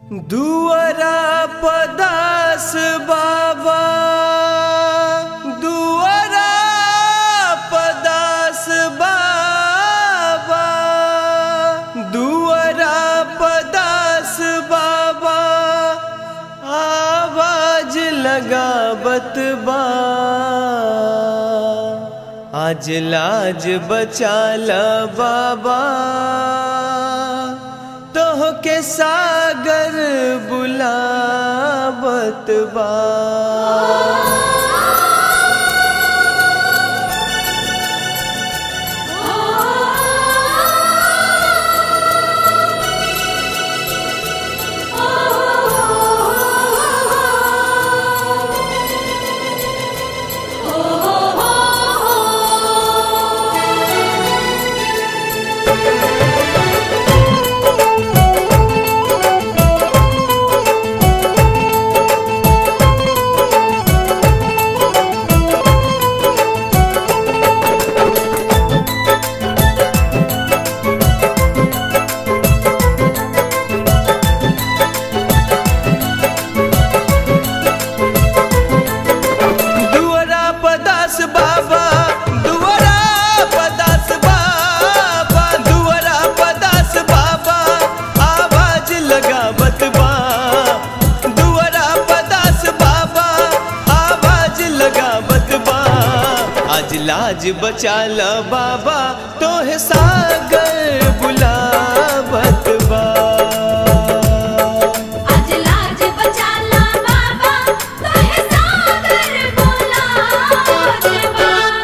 दुअरा पदास बाबा दुअरा पदास बाबा दुअरा पदास बाबा आवाज लगावत बा आज लाज बचाला बाबा तोह के सागर बुलावत बा दुअरा पदास बाबा दुअरा पदास बाबा दुअरा पदास बाबा आवाज लगावत बा दुअरा पदास बाबा आवाज लगावत बा आज लाज बचाला बाबा तोहे सागर बुलावत बा आज लाज बचाला बाबा तोहे सागर बोलावत बा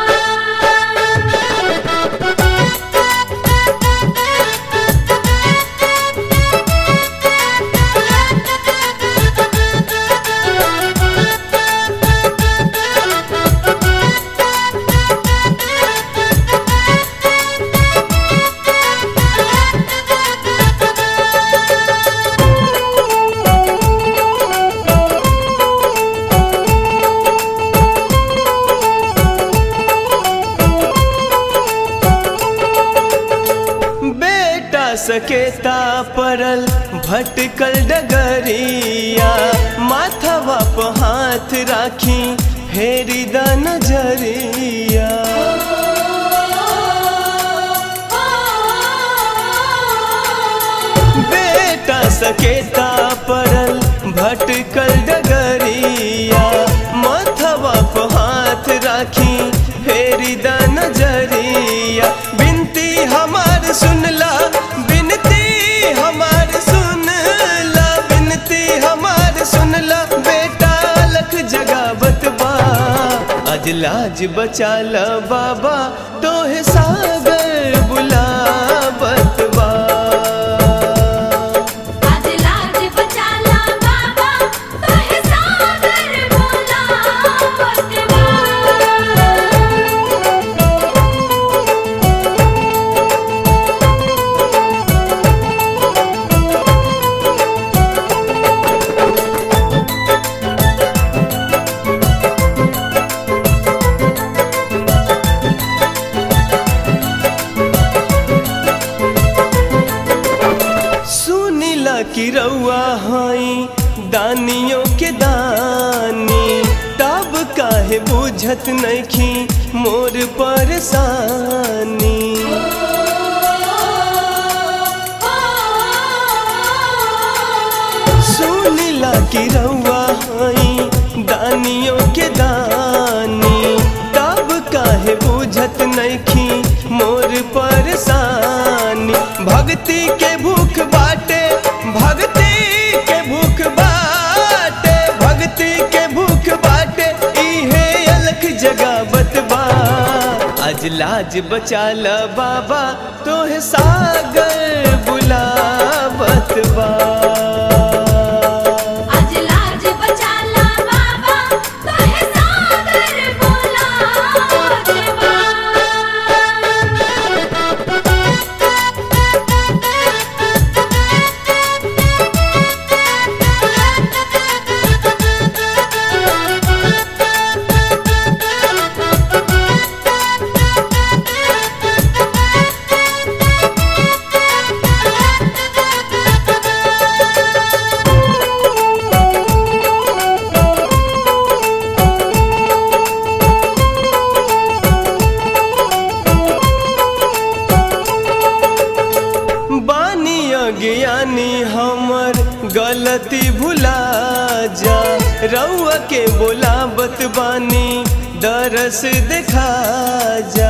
बेटा सकेता परल भटकल डगरिया माथवा प हाथ राखी फेरी द नजरिया बेटा सकेता परल भटकल डगरिया माथवा प हाथ राखी फेरी द नजरिया बिनती हमार सुनला बिनती हमार सुनला बिनती हमार सुनला बेटा लख जगावत बा आज लाज बचाला बाबा तोहे सागर बुलावत बा आज लाज बचाला बाबा तोहे सागर बोलावत बा सुनीला की रउआ हई दानियों के दानी तब काहे बुझत नइखी मोर परेशानी सुनीला की रउआ हई दानियों के दानी तब काहे बुझत नइखी मोर परेशानी भक्ति के भूख बाटे भक्ति के भूख बाटे भक्ति के भूख बाटे इहे अलख जगावत बा आज लाज बचाला बाबा तोहे सागर बुलावत बा आज लाज बचाला बाबा तोहे सागर बोलावत बा दुअरा गलती भुला जा रउआ के बोलाबत बानी दरस देखा जा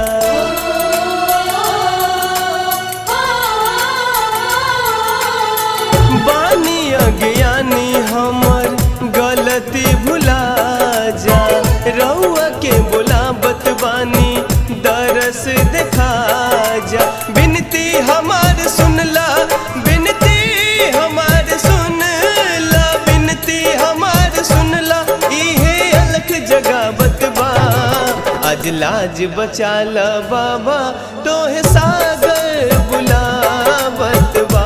बानी अज्ञानी हमर गलती भुला जा रउआ के बोलाबत बानी दरस देखा जा बिनती हमार सुनला बिनती हमार सुनला बिनती हमार सुनला इहे अलख जगावत बा आज लाज बचाला बाबा तोहे सागर बुलावत बा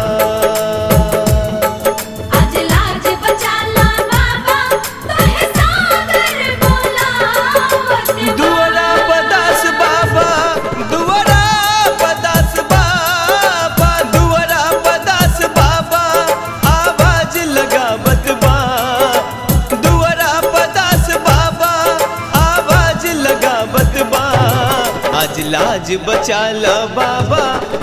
आज लाज बचाला बाबा तोहे सागर बोलावत बा दुआरा पदास बाबा दुआरा पदास बाबा दुआरा पदास बाबा आवाज लगावत बा दुआरा पदास बाबा आवाज लगावत बा आज लाज बचाला बाबा